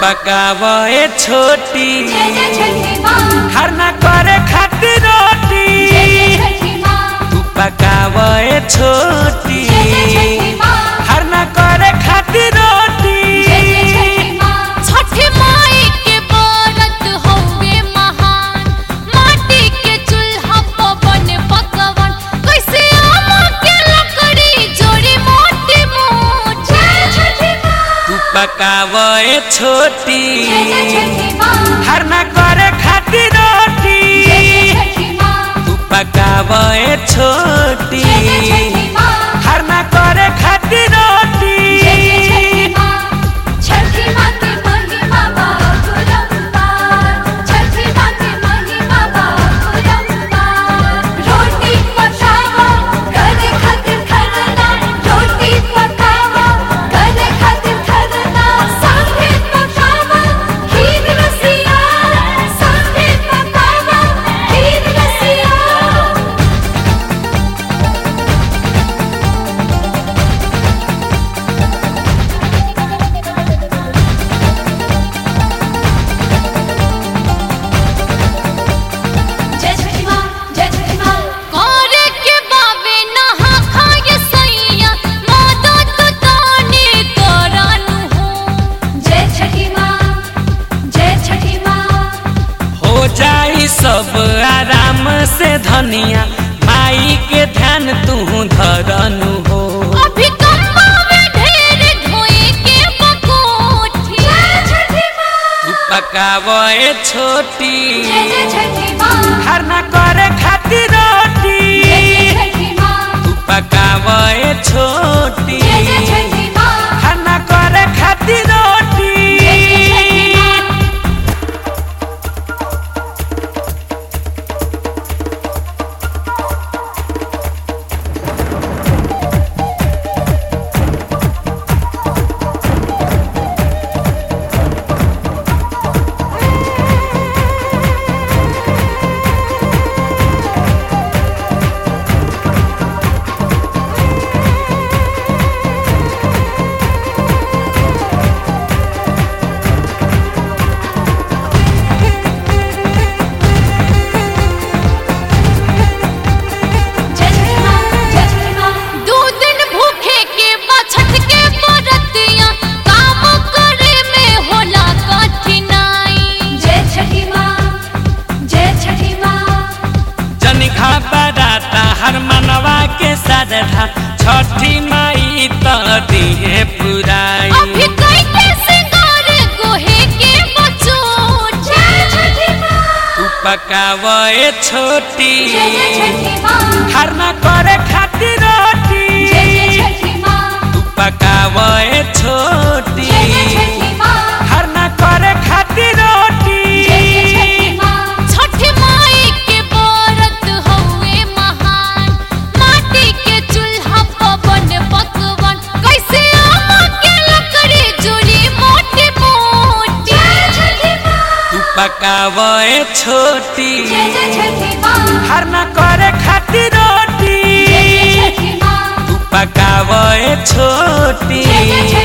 पकावे छोटी जय जय छठी माँ खरना करे खातिर रोटी जय जय छठी माँ तू पकावे छोटी जय जय छठी माँ खरना करे खातिर रोटी जय जय छठी माँ छठी माई के व्रत होवे महान माटी के चूल्हा पर बने पकवान कैसे आम के लकड़ी जोड़ी मोटी मोटी जय छठी माँ तू पकावे छोटी जय जय छठी माँ खरना करे खातिर रोटी जय जय छठी माँ तू पकावे छोटी जय जय छठी माँ खरना करे खातिर रोटी जय जय छठी माँ छठी माँ की महिमा बाबुरंपार छठी माँ की महिमा बाबुरंपार रोटी पकाओ करे खातिर खरना रोटी पकाओ करे खातिर खरना सांभे पकाओ खीर रसिया सांभे पकाओ खीर रसिया जय छठी माँ जय छठी माँ करे के बावे नहा खाए सैया माता तो ताने करानु हो जय छठी माँ जय छठी माँ हो जाई सब आराम से धनिया माई के ध्यान तू धरनु हो अभी कम बावे ढेर धोए के बकोठी जय छठी माँ तू पकावे छोटी जय जय छठी माँ खरना करे खातिर रोटी जय जय छठी माँ तू पकावे छोटी जय जय छठी माँ खरना करे खातिर रोटी जय जय छठी माँ जय छठी माँ जय छठी माँ दो दिन भूखे के बछत के बरतिया काम करे में होला कठिनाई जय छठी माँ जय छठी माँ जनिखा बराता हर मनवा के साधा छठी माई तो दिए पुराई अभी कई के सिंगार गोहे के बचोट जय छठी माँ तू पकावे छोटी जय जय छठी माँ खरना करे खातिर रोटी जय जय छठी माँ तू पकावे छोटी जय जय छठी माँ खरना करे खातिर रोटी जय जय छठी माँ छठी माई के व्रत होवे महान माटी के चूल्हा पर बने पकवान कैसे आम के लकड़ी जोड़ी मोटी मोटी जय छठी माँ तू पकावे छोटी जय जय छठी माँ खरना करे खातिर रोटी जय जय छठी माँ तू पकावे छोटी जय जय